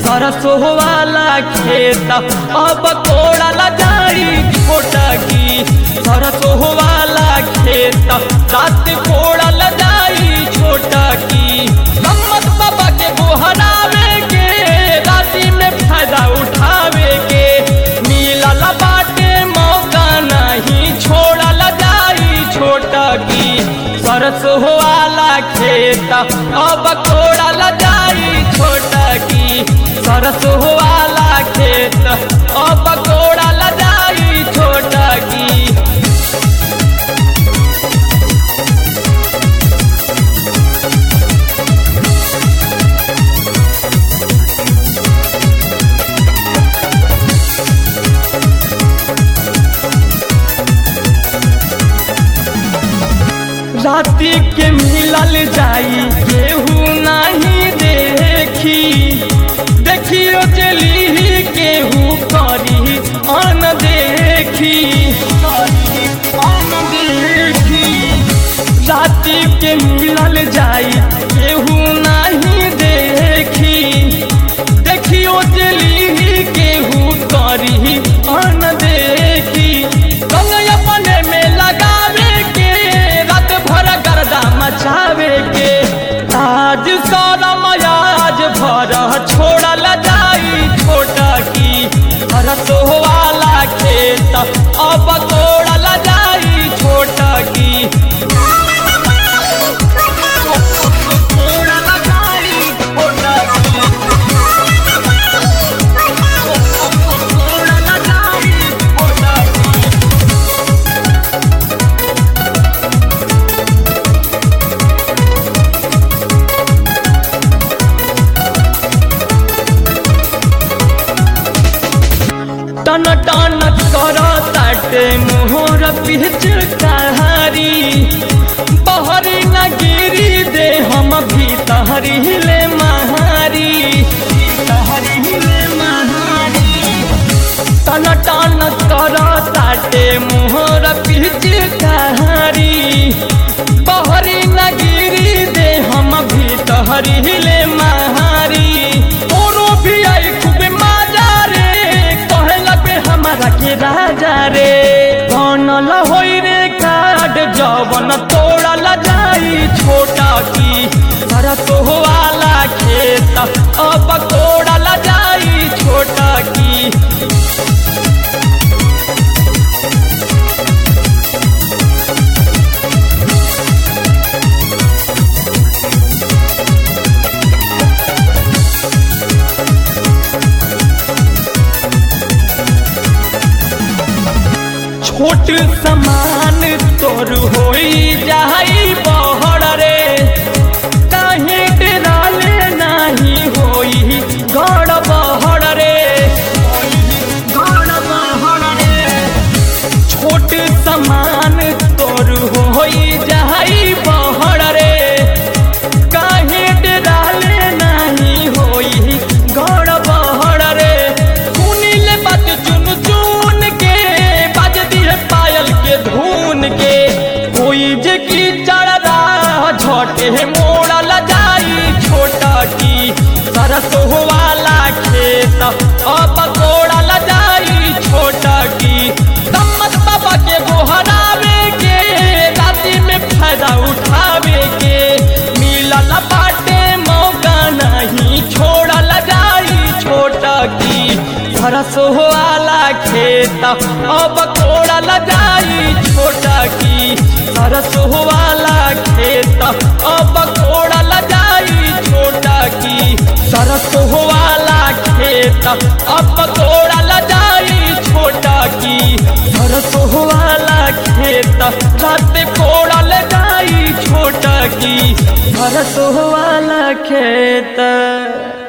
सरसों वाला खेत अब कोड़ल जाई छोटा की सरसों वाला खेत रात कोड़ल जाई छोटा की सम्मत बाबा के गोहरावे के राती में फायदा उठावे के मिलल बाटे मौका नहीं छोड़ल जाई छोटा की सरसों वाला खेत अब कोड़ल जाई छोटा की सरसों वाला खेत अब कोड़ल जाई छोटा की राती के मिलल जाई केहू नहीं देखी देखियो चली केहू करी अन देखी अन देखी राती के मिलल जाई केहू नहीं देखी देखियो चली केहू करी अन देखी रंग अपने में लगावे के रात भर गर्दा मचावे के आज सौरम आज भर छोड़ल जाई छोटा की रसो वाला खेत अब तोड़ल जाई छोटा की तोड़ल जाई छोटा की तोड़ल जाई छोटा की टन टन कर ताटे मोहर पिचकारी बहरी न गिरी दे हम भीतरी ले महारी भीतरी ले महारी टन टन कर ताटे मोहर पिचकारी बहरी न गिरी दे हम भीतरी ले महारी ओरो भी आई खूब मजा रे कहे लगे हमारा के राजा रे बनल होई रे काट जवन तोड़ल जाई छोटा की सरसों वाला खेत अब तोड़ल जाई छोटा की छोट समान तोर होई जाई बहर रे काहे डराले नाही होई गड़ बहर रे गड़ बहर रे छोट समान तोर होई जाई बहर रे काहे डराले नाही होई गड़ बहर रे सुनिल बात चुन चुन के बाज दिए पायल के धुन के कोई जे की चढ़ा झटे मोड़ल जाई छोटा की सरसों वाला खेत अब कोड़ल जाई छोटा की सम्मत बाबा के गोहरावे के राती में फायदा उठावे के मिलल बाटे मौका नहीं छोड़ल जाई छोटा की सरसों वाला खेत अब कोड़ल जाई छोटा की सरसों वाला खेत अब कोड़ल जाई छोटा की सरसों वाला खेत अब कोड़ल जाई छोटा की सरसों वाला खेत रात कोड़ल जाई छोटा की सरसों वाला खेत